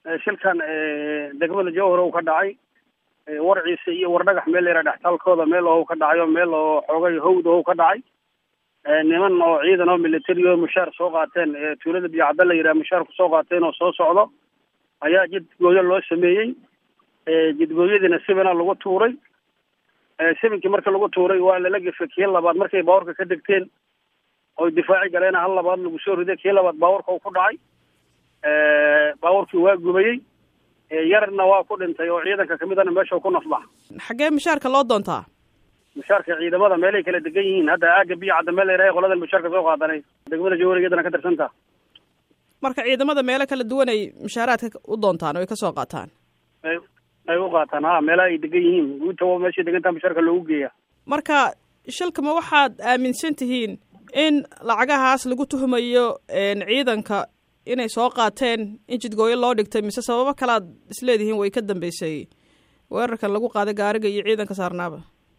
shilkan degmada jowhar uu ka dhacay warciisa iyo wardhagax meel layidhaha dhextaalkooda meel oo ka dhacayo meel oo xoogay hawd oo ka dhacay niman oo ciidan oo military oo mushaar soo qaateen tuulada biyocadda la yidhaha mushaar kusoo qaateen oo soo socdo ayaa jidgooyo loo sameeyey jidgooyadiina sibina lagu tuuray sibinkii marka lagu tuuray waa lala gefay kii labaad markay baawarka ka degteen oy difaaci galeen hal labaad lagu soo riday kii labaad baawarka uu ku dhacay baawarkii waa gubayey yarna waa ku dhintay oo ciidanka kamidana meesha ku nafbax xaggee mushaarka loo doontaa mushaarka ciidamada meelay kala degan yihiin hadda aaga biyo cadda meel layidhaha qoladan mushaarka soo qaadanay degmada jawharigeedana ka tirsantaa marka ciidamada meelo kala duwan ay mushaaraadka u doontaan oo ay kasoo qaataan ay ay u qaataan ha meelaha ay degan yihiin guuta meeshay degantaa mushaarka loogu geeya marka shilkama waxaad aaminsan tihiin in lacagahaas lagu tuhumayo ciidanka inay soo qaateen in jidgooyo loo dhigtay mise sababo kalead isleedihiin way ka dambeysay weerarkan lagu qaaday gaariga iyo ciidanka saarnaaba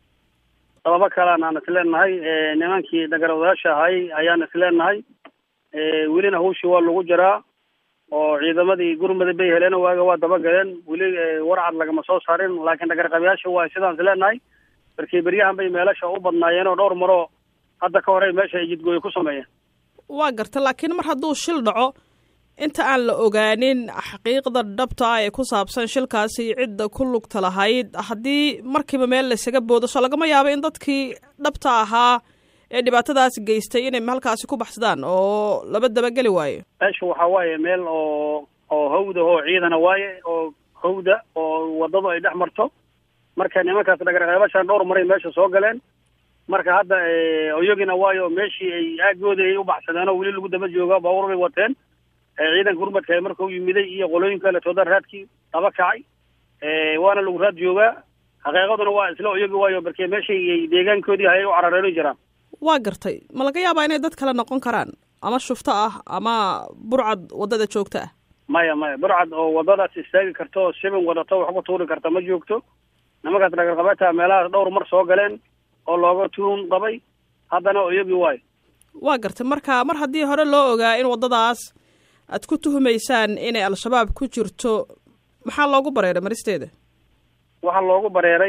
sababo kalean aan isleenahay nimankii dagarawadayaasha ahay ayaan isleenahay welina hawshii waa lagu jiraa oo ciidamadii gurmada bay heleen waaga waa dabagaleen weli warcad lagama soo saarin laakiin dhagarqabayaasha waa sidaan isleenahay markii beryahan bay meelasha u badnaayeen oo dhowr maroo hadda ka hore meesha ay jidgooyo ku sameeyeen waa garta laakiin mar hadduu shil dhaco inta aan la ogaanin xaqiiqda dhabta ah ee ku saabsan shilkaasi cidda ku lugta lahayd haddii markiiba meel laysaga boodo soo lagama yaabo in dadkii dhabta ahaa ee dhibaatadaas geystay inay halkaasi ku baxsadaan oo laba dabageli waayo meesha waxaa waaye meel oo oo hawda oo ciidana waaye oo hawda oo wadadu ay dhex marto marka nimankaas dhagarqeebashaan dhowr maray meesha soo galeen marka hadda oyagina waayo meeshii ay aagooda ay u baxsadeen oo weli lagu daba jooga baabuur bay wateen ciidanka gurmadka markuu yimiday iyo qolooyinka letooda raadkii daba kacay waana lagu raad joogaa xaqiiqaduna waa isla oyagi waayo markee meeshay deegaankoodii hayay u carareeno jiraan waa gartay ma laga yaabaa inay dad kale noqon karaan ama shufto ah ama burcad waddada joogta ah maya maya burcad oo waddadaas istaagi karto oo sibin wadato wax ku tuuri karta ma joogto nimankaas dhagarqabeeta meelahaas dhowr mar soo galeen oo looga tuun qabay haddana oyagi waayo waa gartay marka mar haddii hore loo ogaa in waddadaas aad ku tuhumaysaan inay al-shabaab ku jirto maxaa loogu bareeray maristeeda waxaa loogu bareeray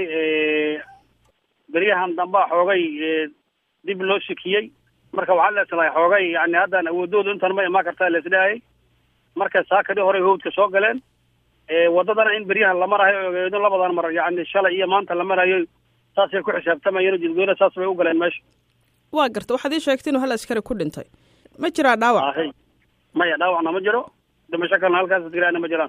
beryahan dambaa xoogay dib loo sikiyey marka waxaa leeslahay xoogay yani haddaan awoodoodu intan ma imaan kartaa leesdhaayay marka saakadii horey hawdka soo galeen waddadana in beryahan la marayo ogeedo labadan mar yani shalay iyo maanta la marayo saasay ku xisaabtamayeen jidgoyna saas bay u galeen meesha waa garta waxaad ii sheegtay inuu hal askari ku dhintay ma jiraa dhaawac maya dhaawacna ma jiro dhimasho kalena halkaas jiraana ma jiraan